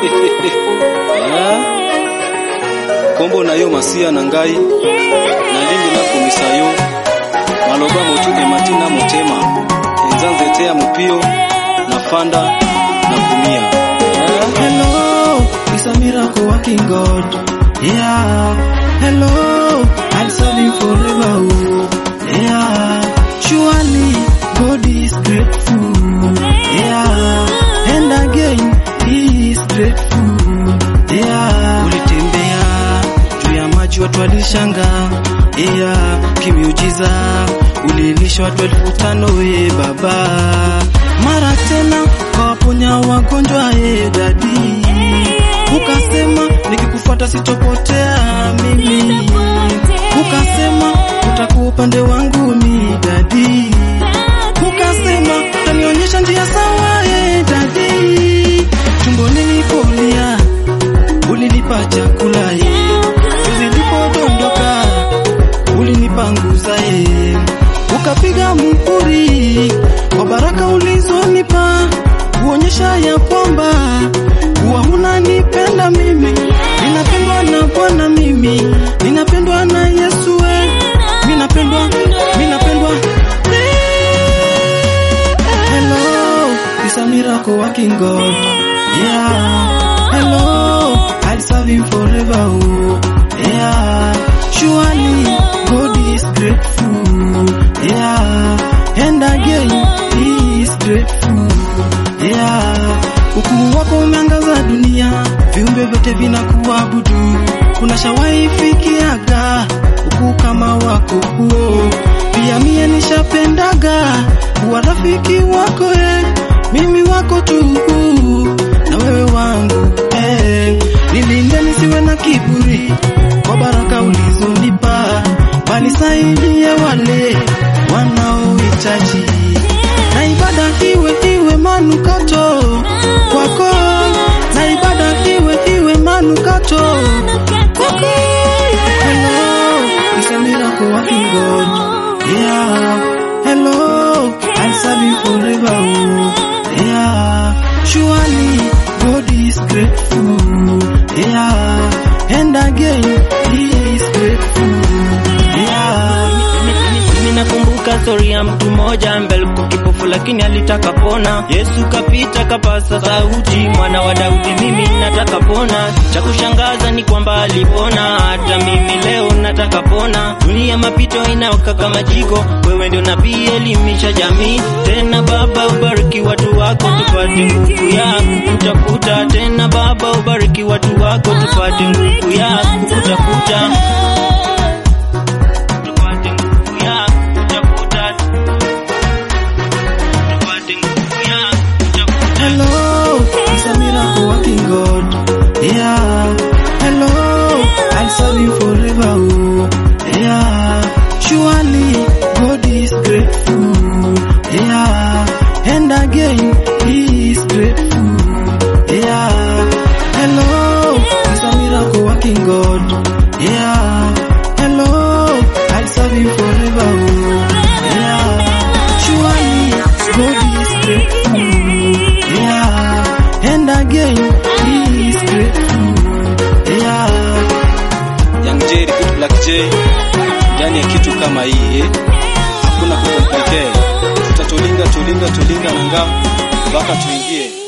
Ah, kombo na yo masia na ngai nalingi nakomisa yo maloba motuke matina motema eza nzete ya mopio na fanda na kumia Ah, Hello, it's a miracle working God. Yeah. Hello, I'll serve you forever. Oh. Yeah. Surely God is grateful. Yeah. And again, He is grateful. Yeah. Ulitembea juu ya maji watu walishanga. Yeah. Kimiujiza ulilisha watu elfu tano we baba. Mara tena kawaponya wagonjwa e dadi. Ukasema nikikufuata sitopotea mimi. Ukasema utakuwa upande wangu mi dadi. Ukasema utanionyesha njia sawa e dadi. Tumboni nilipolia ulinipa chakula e. Chozi lipodondoka ulinipanguza e. Ukapiga muhuri kwa baraka ulizonipa kuonyesha ya kwamba kuwa unanipenda mimi, ninapendwa na Bwana mimi, ninapendwa na Yesu we, ninapendwa, ninapendwa. Hello, it's a miracle working God. Yeah. Hello, I'll serve him forever. Oh. Yeah. Surely God is grateful. Yeah. And again, he is grateful. Yeah. Ukuu wako umeangaza dunia, viumbe vyote vinakuabudu. Kuna shawai fikiaga ukuu kama wako huo, pia mie nishapendaga kuwa rafiki wako eh, mimi wako tu na wewe wangu eh, nilinde nisiwe na kiburi kwa baraka ulizonipa, bali saidie wale wanaohitaji na ibada iwe iwe manukato kwako, na ibada iwe iwe manukato kwako. Hello, it's a miracle working God. Yeah, hello, I'll serve you forever. Oh. Yeah, surely God is grateful. Yeah, and again He is grateful. Yeah. Mimi nakumbuka stori ya mtu mmoja mbele kwa kipofu lakini alitaka pona. Yesu kapita kapasa sauti, mwana wa Daudi, mimi nataka pona. Cha kushangaza ni kwamba alipona, hata mimi leo nataka pona. Dunia mapito inaoka kama jiko, wewe ndio nabii, elimisha jamii. Tena Baba, ubariki watu wako, tupate nguvu ya kutafuta. Tena Baba, ubariki watu wako, tupate nguvu ya kutafuta tupate nguvu ya kutafuta, tupate nguvu ya kutafuta. Hello, it's a miracle working God. Yeah. Hello, I'll serve you forever. Oh. Yeah. Surely God is grateful. Yeah. And again, He is grateful. Yeah. Hello, it's a miracle working God. Yeah. Hello, I'll serve you forever. Oh. Yeah. Surely God is grateful. Yeah. And again, He is grateful. Yeah. Young J, Repeat Black J ndani ya kitu kama hii eh? hakuna kukomplikee tutatulinga tulinga tulinga nanga mpaka tuingie